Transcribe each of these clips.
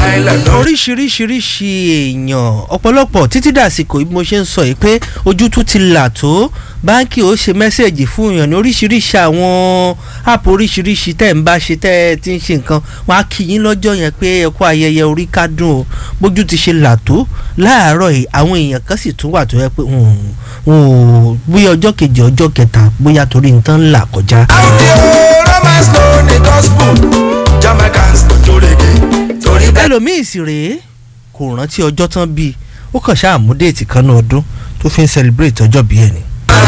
island ló oríṣiríṣiríṣi èèyàn ọ̀pọ̀lọpọ̀ títí dàsìkò bí mo ṣe ń sọ yìí pé ojú tún ti là tó báńkì ó ṣe mẹ́sẹ̀gì fún èèyàn ní oríṣiríṣi àwọn áàpù oríṣiríṣi tẹ́ ń bá ṣe tẹ́ ẹ ti ń ṣe nǹkan wọn á kí yín lọ́jọ́ yẹn pé ẹ kú ayẹyẹ orí kádùn o bójú ti ṣe là tó láàárọ̀ yìí àwọn èèyàn kan sì tún wà tó yẹ pé wọn ò bóyá ọjọ́ kejì ọjọ́ kẹta bóyá torí nǹkan là kọjá. audio romance ló ní gospel jamaicans tó jó rege torí bẹ́ẹ̀. ẹlòmíì sì rèé kò rántí ọjọ́ tán bíi ó kàn ṣáà mú déètì kan náà ọdún tó fi ń celebrate ọjọ́ bíi ẹ̀ ni.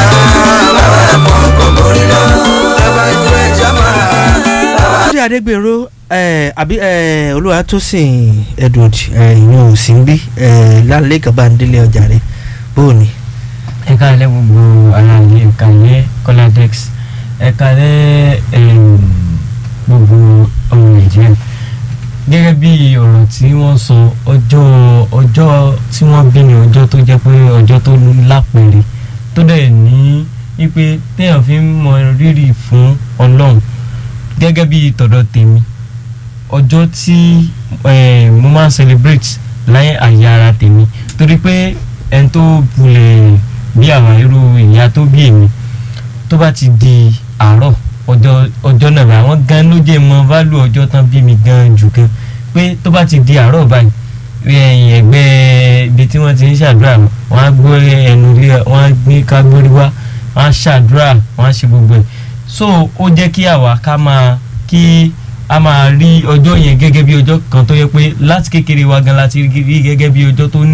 Túndé Adégbèrò ẹ àbí ẹ Olúwatósìn Edward ẹ ìyẹn ò sí ń bí ẹ lálẹ́ Gàbándélé ọjà rẹ bóò ni. ẹ káalẹ́ gbogbo ara ilé ẹ káalẹ́ Coladex ẹ káalẹ́ em, gbogbo ọmọ nàìjíríà gẹ́gẹ́ bí ọ̀rọ̀ tí wọ́n sọ ọjọ́ ọjọ́ tí wọ́n bí ní ọjọ́ tó jẹ́ pé ọjọ́ tó lápẹ̀rẹ̀ tó dẹ̀ ní wípé téèyàn fi ń mọ rírì fún ọlọ́run gẹ́gẹ́ bí tọ̀dọ̀ tèmi ọjọ́ tí eh, mo máa ń celebrate láyé àyè ara tèmi torí pé ẹni tó bulẹ̀ bí àwa irú ìyá tó bí èmi tó bá ti di àárọ̀ ọjọ́ ọjọ́ náà báyìí àwọn gan ló jẹ́ mọ válù ọjọ́ tán bí mi gan jù gan pé tó bá ti di àárọ̀ báyìí ẹ̀yìn ẹgbẹ́ ibi tí wọ́n ti ń ṣàdúrà wọ́n á gbé ẹnu lé wọ́n á gbé ká gbórí wá wọ́n á ṣàdúrà wọ́n á ṣe gbogbo ẹ̀ so ó jẹ́ kí àwa ká máa kí a máa rí ọjọ́ yẹn gẹ́gẹ́ bí ọjọ́ kan tó yẹ pé láti kékeré wa gan láti rí gẹ́gẹ́ bí ọjọ́ tó ní